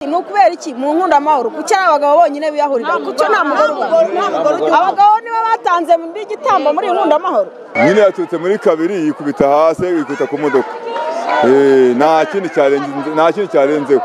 ni ukubera iki mu nkundamahoro kuki ari abagabo bonyine biyahurira kucyo nta mugore ubona abagabo nibo batanze muri igitambo muri iyi nkundamahoro nyine yaturutse muri kabiri yikubita hasi yikubita ku modoka nta kindi cyarenzeho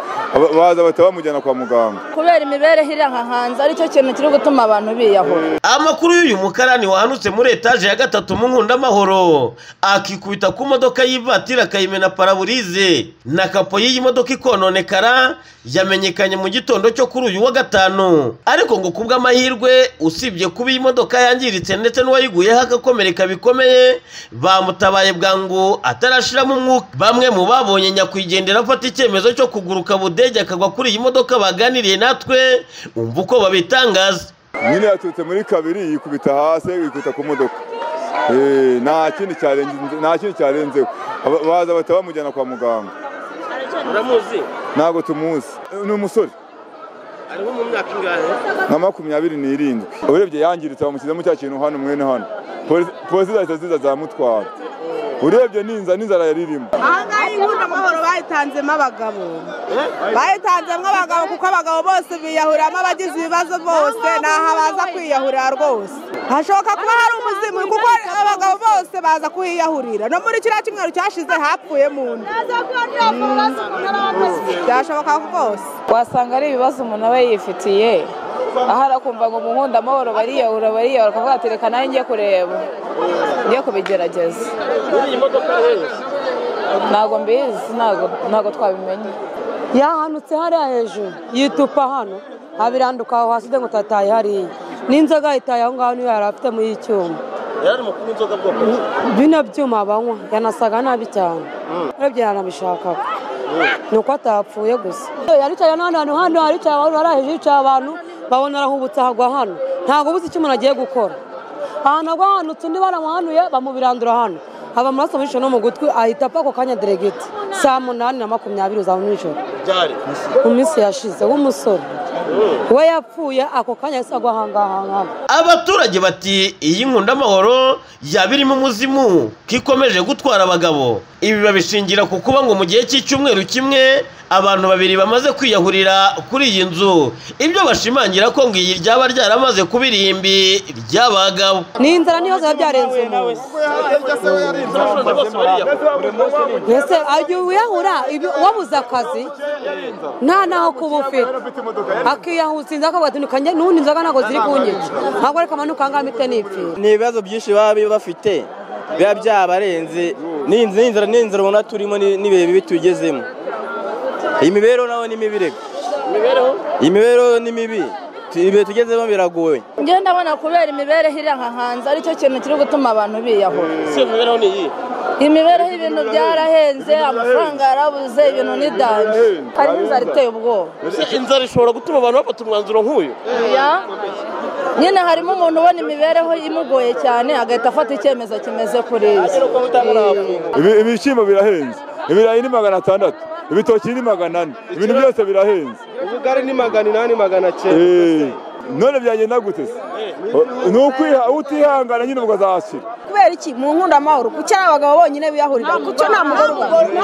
baza bahita bamujyana kwa muganga kubera imibereho iri aha hanze aricyo kintu kiri gutuma abantu biyahura amakuru y'uyu mukarani wahanutse muri etaje ya gatatu mu nkundamahoro akikubita ku modoka y'ivatiri akayimena paraburize na kapo y'iyi modoka ikononekara yamenyekanye mu gitondo cyo kuri uyu wa gatanu ariko ngo kubw'amahirwe usibye kuba iyi modoka yangiritse ndetse n'uwayiguyeho agakomereka bikomeye bamutabaye bwangu atarashiramo umwuka bamwe mu babonye nyakwigendera afata icyemezo cyo kuguruka budege akagwa kuri iyi modoka baganiriye natwe umva uko babitangaza nyine yaturutse muri kabiri yikubita hasi yikubita ku modoka nta kindi cyarenzeho baza bahita bamujyana kwa muganga uramuzi ntabwo tumuzi ni umusore ariho mu myaka ingahe nka makumyabiri n'irindwi urebye yangiritse bamushyizemo cya kintu hano mwene hano polisi zahita ziza zamutwara urebye n'inzara n'inzara yari irimo ahangaha iyi nkundamahoro bayitanzemo abagabo bayitanzemo abagabo kuko abagabo bose biyahuriramo abagize ibibazo bose ntaho baza kwiyahurira rwose hashoboka kuba hari umuzimu kuko abagabo bose baza kuhiyahurira no muri kiriya cyumweru cyashize hapfuye mu nda byashoboka rwose wasanga ari ibibazo umuntu aba yifitiye aho arakumva ngo mu nkundamahoro bariyahura bariyahura akavuga ati reka nawe njye kureba njye kubigerageza ntabwo mbizi ntabwo twabimenye yahanutse hariya hejuru yitupa hano abiranduka aho hasi ngo utataye hariya n'inzoga yitaye aho ngaho niyo yari afite muri iyi cyuma bino byuma banywa yanasaga nabi cyane urebye yanabishakaga ni uko atapfuye gusa yaricaye n'ahandi hantu hano haricaye abantu haraheje hicaye abantu babona arahubutse ahagwa hano ntabwo ubuze icyo umuntu agiye gukora ahantu agwa hano undi baramuhanuye bamubirandura hano haba amaraso menshi no mu gutwi ahita apfa ako kanya deregiti saa munani na makumyabiri za mu ijoro mu minsi yashize w'umusore we yapfuye ako kanya yahise agwa ahangaha abaturage bati iyi nkundamahoro yaba irimo umuzimu ko ikomeje gutwara abagabo ibi babishingira ku kuba ngo mu gihe cy'icyumweru kimwe abantu babiri bamaze kwiyahurira kuri iyi nzu ibyo bashimangira ko ngo iyi ryaba ryaramaze kuba irimbi ry'abagabo ni inzara niyo ziba byarenze umuntu mbese ajya wiyahura wabuze akazi nta n'aho kuba ufite akiyahuza inzoga akagatundika n'ubundi inzoga ntabwo ziri kunyica ntabwo reka amanuka ahangaha mpite nipfi ni ibibazo byinshi baba bafite biba byabarenze n'inzara n'inzara ubona turimo n'ibihe bibi tugezemo iyi mibereho nawe ni mibi reka iyi mibereho ni mibi ibihe tugezemo biragoye njyewe ndabona kubera imibereho iri aha hanze aricyo kintu kiri gutuma abantu biyahura si imibereho ni iyi imibereho y'ibintu byarahenze amafaranga yarabuze ibintu n'idanje hari n'inzara iteye ubwoba inzara ishobora gutuma abantu bafata umwanzuro nk'uyu nyine harimo umuntu ubona imibereho imugoye cyane agahita afata icyemezo kimeze kuriya ibishyimbo birahenze ibirayi ni magana atandatu ibitoki ni magana ane ibintu byose birahenze ubugari ni magana inani magana cyenda none byagenda gute se ni ukwiha utihangana nyine ubwo azahashyira kubera iki mu nkundamahoro kuki ari abagabo bonyine biyahurira kucyo nta mugore ubona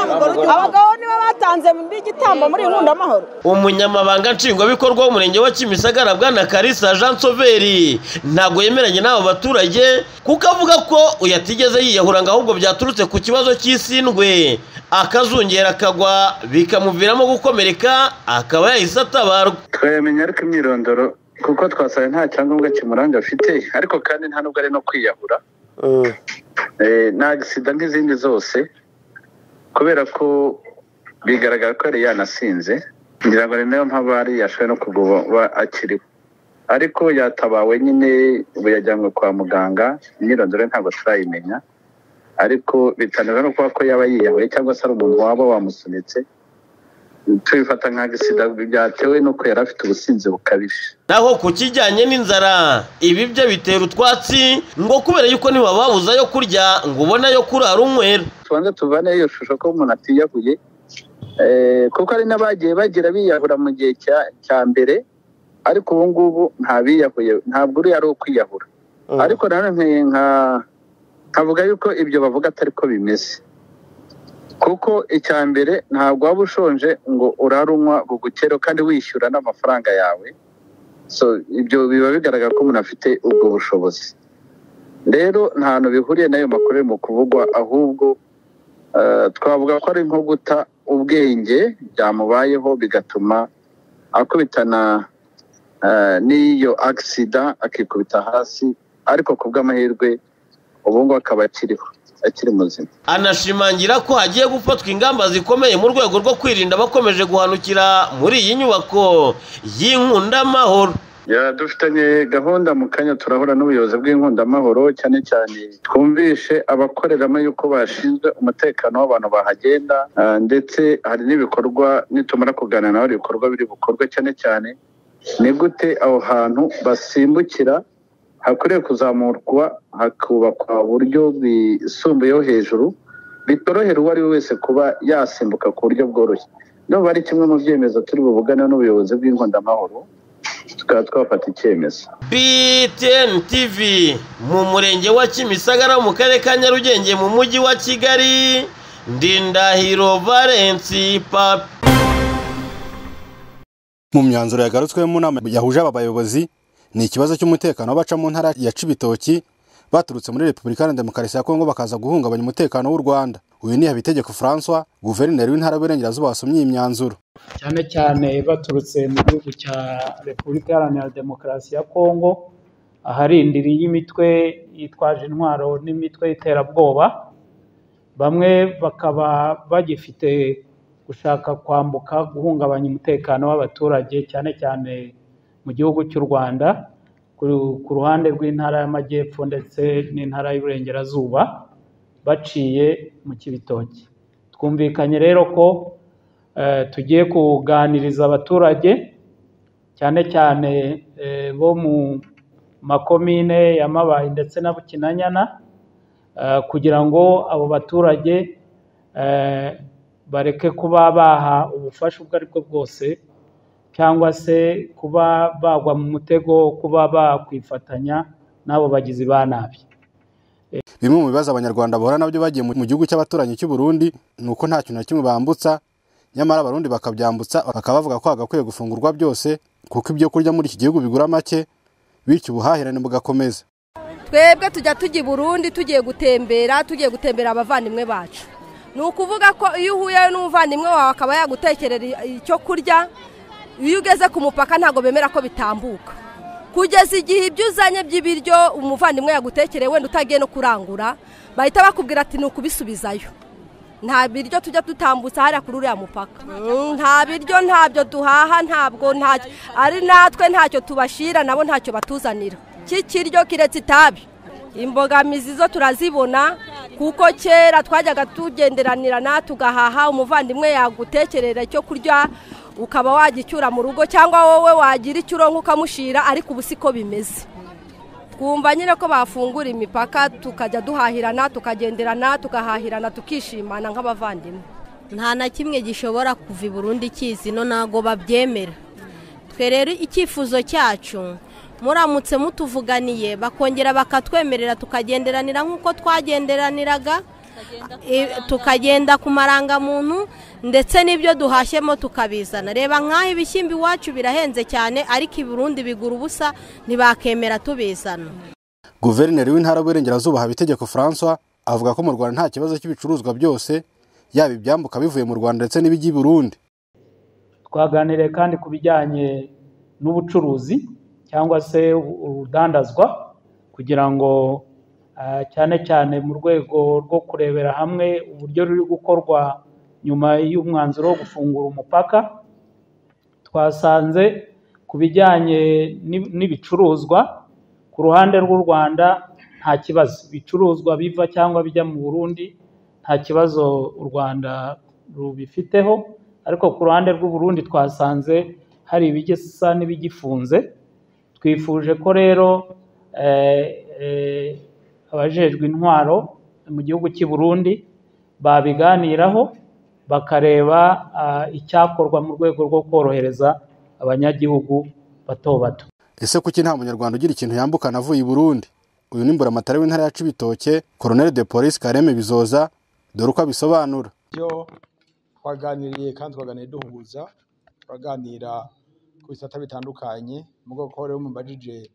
abagabo nibo batanze muri igitambo muri iyi nkundamahoro umunyamabanga nshingwabikorwa w'umurenge wa kimisagara bwana karisa jean soveri ntabwo yemeranye n'aba baturage kuko avuga ko uyu atigeze yiyahura ngo ahubwo byaturutse ku kibazo cy'isindwe akazungera akagwa bikamuviramo gukomereka akaba yahise atabarwa twayamenya ariko imyirondoro kuko twasaye nta cyangombwa kimuranga afite ariko kandi nta nubwo ari no kwiyahura nta gisida nk'izindi zose kubera ko bigaragara ko yari yanasinze ngira ngo ni nayo mpamvu ari yashoboye no kuba akiriho ariko yatabawe nyine ubu yajyanywe kwa muganga imyirondoro ntabwo turayimenya ariko bitangaza no kuba ko yaba yiyahuye cyangwa se ari umuntu waba wamusunitse tubifata nka gisida byatewe nuko yari afite ubusinzi bukabije naho ku kijyanye n'inzara ibi byo bitera utwatsi ngo kubera yuko niba babuze ayo kurya ngo ubone ayo kurara unywera tubanza tuvane iyo shusho ko umuntu atiyahuye kuko hari n'abagiye bagira biyahura mu gihe cya mbere ariko ubu ngubu nta biyahuye ntabwo uriya ari ukwiyahura ariko nanone nkavuga yuko ibyo bavuga atari ko bimeze kuko icya mbere ntabwo waba ushonje ngo urarunywa bugukero kandi wishyura n'amafaranga yawe so ibyo biba bigaragara ko umuntu afite ubwo bushobozi rero nta hantu bihuriye n'ayo makuru mu kuvugwa ahubwo eh, twavuga ko ari nko guta ubwenge byamubayeho bigatuma akubitana eh, n'iyo agisida akikubita hasi ariko ku bw'amahirwe ubu ngubu akaba akiriho akiri muzima anashimangira ko hagiye gufatwa ingamba zikomeye mu rwego rwo kwirinda abakomeje guhanukira muri iyi nyubako y'inkundaamahoro Ya, dufitanye gahunda mu kanya turahura n'ubuyobozi bw'inkundamahoro cyane cyane twumvishe abakoreramo yuko bashinzwe umutekano w'abantu bahagenda ah, ndetse hari n'ibikorwa nitumara kuganira nawe ibikorwa biri bukorwe cyane cyane ni gute aho hantu basimbukira hakwiriye kuzamurwa hakubakwa uburyo bisumbuyeho hejuru bitorohera uwo ari we wese kuba yasimbuka ku buryo bworoshye nubwo ari kimwe mu byemezo turi buvugane n'ubuyobozi bw'inkundamahoro tukaba twafata icyemezo BTN TV mu murenge wa Kimisagara mu karere ka Nyarugenge mu mujyi wa Kigali Ndindahiro Valence Papi mu myanzuro yagarutsweho mu nama yahuje aba bayobozi ni ikibazo cy'umutekano w'abaca mu ntara ya cibitoki baturutse muri repubulika iharanira demokarasi ya kongo bakaza guhungabanya umutekano w'u rwanda uyu ni habitegeko francois guverineri w'intara y'uburengerazuba wasomye iyi myanzuro cyane cyane baturutse mu gihugu cya repubulika iharanira demokarasi ya kongo aharindiriye imitwe yitwaje intwaro n'imitwe y'iterabwoba bamwe bakaba bagifite gushaka kwambuka guhungabanya umutekano w'abaturage cyane cyane mu gihugu cy'u rwanda ku- ku ruhande rw'intara y'amajyepfo ndetse n'intara y'uburengerazuba baciye mu kibitoki twumvikanye rero ko eh, tugiye kuganiriza abaturage cyane cyane eh, bo mu makomine ya mabayi ndetse na bukinanyana eh, kugira ngo abo baturage eh, bareke kuba baha ubufasha ubwo aribwo bwose cyangwa se kuba bagwa mu mutego wo kuba bakwifatanya n'abo bagizi ba nabi bimwe mu bibazo abanyarwanda bahura nabyo bagiye mu mu gihugu cy'abaturanyi cy'u burundi ni uko nta kintu na kimwe bambutsa nyamara abarundi bakabyambutsa bakaba bavuga ko hagakwiye gufungurwa byose kuko ibyo kurya muri iki gihugu bigura make bityo ubuhahirane bugakomeza twebwe tujya tujya i burundi tugiye gutembera tugiye gutembera abavandimwe bacu ni ukuvuga ko iyo uhuye n'umuvandimwe wawe akaba yagutekerera i- icyo kurya iyo ugeze ku mupaka ntabwo bemera ko bitambuka kugeza igihe ibyo uzanye by'ibiryo umuvandimwe yagutekereye wenda utagiye no kurangura bahita bakubwira ati ni ukubisubizayo nta biryo tujya dutambutsa hariya kuri uriya mupaka Mm, nta biryo ntabyo duhaha ntabwo ntacyo ari natwe ntacyo tubashira nabo ntacyo batuzanira kikiryo kiretse itabi imbogamizi zo turazibona kuko kera twajyaga tugenderanirana tugahaha umuvandimwe yagutekerera icyo kurya ukaba wagicyura mu rugo cyangwa wowe wagira icyo uronka ukamushira ariko ubu siko bimeze twumva nyine ko bafungura imipaka tukajya duhahirana tukagenderana tugahahirana tukishimana nk'abavandimwe nta na kimwe gishobora kuva i Burundi kizi no ntago babyemera twe rero icyifuzo cyacu muramutse mutuvuganiye bakongera bakatwemerera tukagenderanira nk'uko twagenderaniraga Eh, tukagenda ku marangamuntu ndetse n'ibyo duhashyemo tukabizana reba nk'aho ibishyimbo iwacu birahenze cyane ariko i Burundi bigura ubusa ntibakemera tubizana guverineri w'intara y'uburengerazuba habitegeko francois avuga ko mu rwanda nta kibazo cy'ibicuruzwa byose yaba ibyambuka bivuye mu rwanda ndetse n'ibijya i burundi twaganiriye kandi ku bijyanye n'ubucuruzi cyangwa se urudandazwa kugira ngo ah, cyane cyane mu rwego rwo kurebera hamwe uburyo ruri gukorwa nyuma y'umwanzuro wo gufungura umupaka twasanze ku bijyanye n'ib- n'ibicuruzwa ku ruhande rw'u Rwanda nta kibazo ibicuruzwa biva cyangwa bijya mu Burundi nta kibazo u Rwanda rubifiteho ariko ku ruhande rw'u Burundi twasanze hari ibigisa n'ibigifunze twifuje ko rero eh, eh, abajejwe intwaro mu gihugu cy'i Burundi babiganiraho bakareba ah, icyakorwa mu rwego rwo korohereza abanyagihugu bato bato ese kuki nta munyarwanda ugira ikintu yambukana avuye i burundi uyu ni mburamatare w'intara ya cibitoke koroneri de polisi kareme bizoza dore uko abisobanura byo twaganiriye kandi twaganiriye duhuguza turaganira ku bisata bitandukanye mu bwoko rero mubajije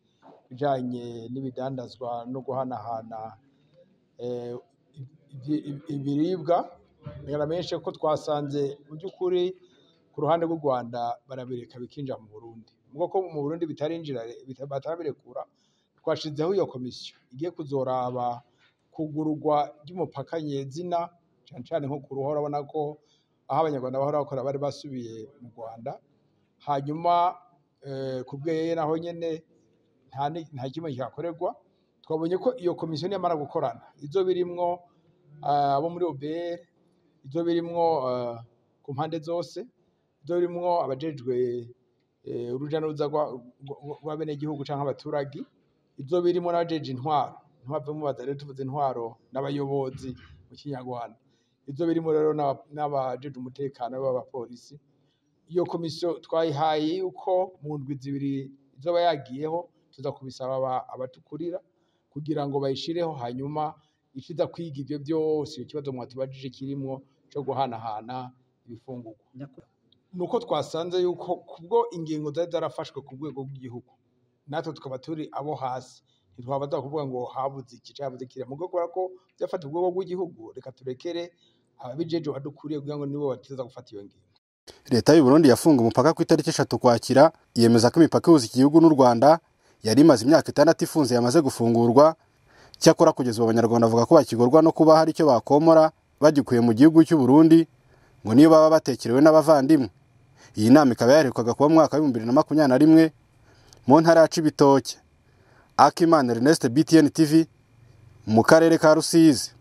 ibijyanye n'ibidandazwa no guhanahana eh, ibi- ibi- ibiribwa bigaragara menshi ko twasanze mu by'ukuri ku ruhande rw'u Rwanda barabireka bikinjira mu Burundi mu bwoko mu Burundi bitarinjira bita- batarabirekura twashizeho iyo komisiyo igiye kuzoraba kugururwa ry'umupaka nyezina cyane cyane nko ku ruhora urabona ko aho abanyarwanda bahora bakora bari basubiye mu Rwanda hanyuma eh, ku bweye naho nyine nta ni- nta kimwe cyakorerwa twabonye ko iyo komisiyo niyamara gukorana izo birimwo ah, abo muri OBR izo birimwo ah, ku mpande zose izo birimwo abajejwe eh, urujya n'uruza rwa- rwa- rw'abenegihugu cyangwa abaturage ibyo birimo n'abajeje intwaro intwaro mubaza rero tuvuze intwaro n'abayobozi mu kinyarwanda ibyo birimo rero n'aba- n'abajeje umutekano b'abapolisi iyo komisiyo twayihaye yuko mu ndwi zibiri izaba yagiyeho tuza kubisaba aba- abatukurira kugira ngo bayishireho hanyuma ikiza kwiga ibyo byose icyo kibazo mwatubajije kirimo cyo guhanahana ibifungurwa ni uko twasanze yuko kubwo ingingo zari zarafashwe ku rwego rw'igihugu natwe tukaba turi abo hasi ntitwaba tukuvuga ngo habuze iki cyangwa habuze kiriya mu rwego ko byafata urwego rw'igihugu reka turekere ababijeje badukuriye kugira ngo nibo bateza gufata iyo ngingo leta y'u Burundi yafunga umupaka ku itariki eshatu ukwakira yemeza ko imipaka ihuza iki gihugu n'u Rwanda yari imaze imyaka itandatu ifunze yamaze gufungurwa cyakora kugeza ubu abanyarwanda bavuga ko bakigorwa no kuba hari icyo bakomora bagikuye mu gihugu cy'u Burundi ngo niyo baba batekerewe n'abavandimwe iyi nama ikaba yaherukaga kuba mu mwaka w'ibihumbi bibiri na makumyabiri na rimwe mu ntara ya Cibitoke Akimana Ernest BTN TV mu karere ka Rusizi